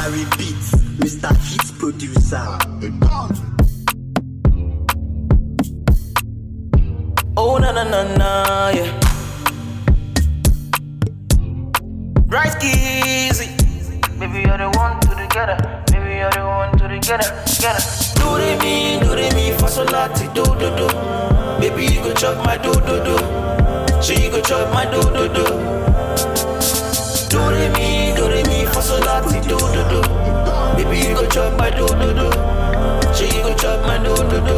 I repeat, Mr. Hit Producer. Oh na na na na yeah. Bright Kizzy. Baby you're the one to the getter. Baby you're the one to the getter. Getter. Do re mi, do re mi, fa sol la ti do do do. Baby you go chop my do do do. She go chop my do do do. Do re mi, do re mi, fa sol la ti do do do. Baby you go chop my do do do. She go chop my do do do.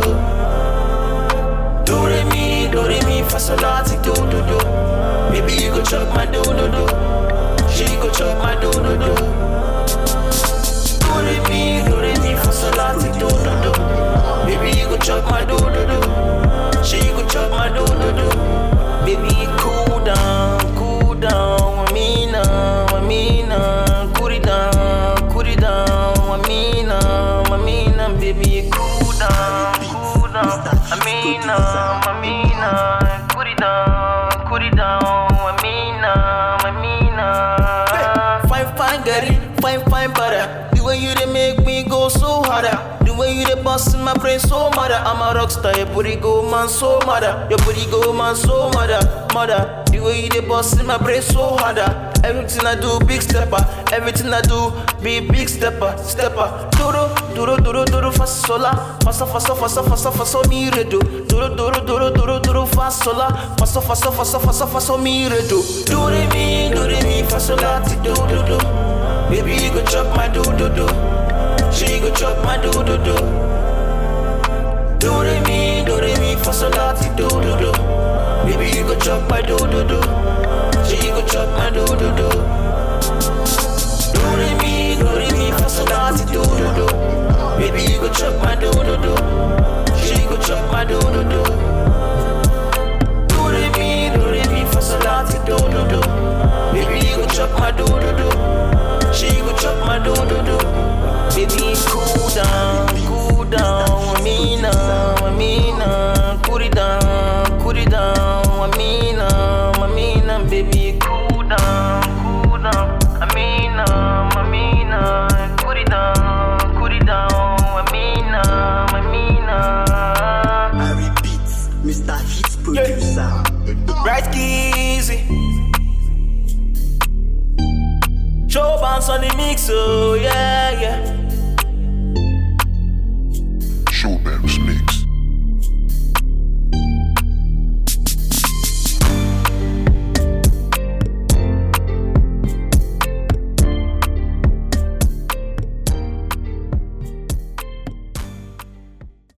Do re mi, do re mi, fa sol la ti do do do. Baby you go chop my do do do. She go chop my do do do. Do re mi, do re mi, fa sol la ti do do do. Baby you go chop my do do do. She go chop my do do do. Baby cool down, cool down, with me now, with me now, cool it down, cool it down, with me now, with me now, baby cool down, cool down, I mean now, I mean now, cool it down, cool it down, with me now, with me now. Fine, fine, girl, fine, fine, butter. The way you they make me go so harder. The way you they bust in my brain so mother. I'm a rock star, your booty go man so mother. Your booty go man so mother, mother. The way you they bust in my brain so harder. Everything I do, big stepper. Everything I do, be big stepper, stepper. Duro, duro, duro, duro, fast sola. Faster, faster, faster, faster, faster, me redo. Duro, duro, duro, duro, duro, fast sola. Faster, faster, faster, faster, faster, me redo. Do re mi, do re mi, fast sola, ti do do do. Baby, you go chop my do do do. She go chop my do do do. Do re mi, do re mi, fa sol la ti do do do. Baby, you go chop my do do do. She go chop my do do do. Do re mi, do re mi, fa sol la ti do do do. Baby, you go chop my do do do. She go chop my do do do. Do re mi, do re mi, fa sol la ti do do do. Baby, you go chop my do do do. She go chop my do do do. Baby, cool down, cool down, with me now, with me now, cool it down, cool it down, with me now, with me now, baby, cool down, cool down, I mean now, I mean now, cool it down, cool it down, with me now, with me now. I repeat, Mr. Hit Producer. Right Kizzy Show bounce on the mix, oh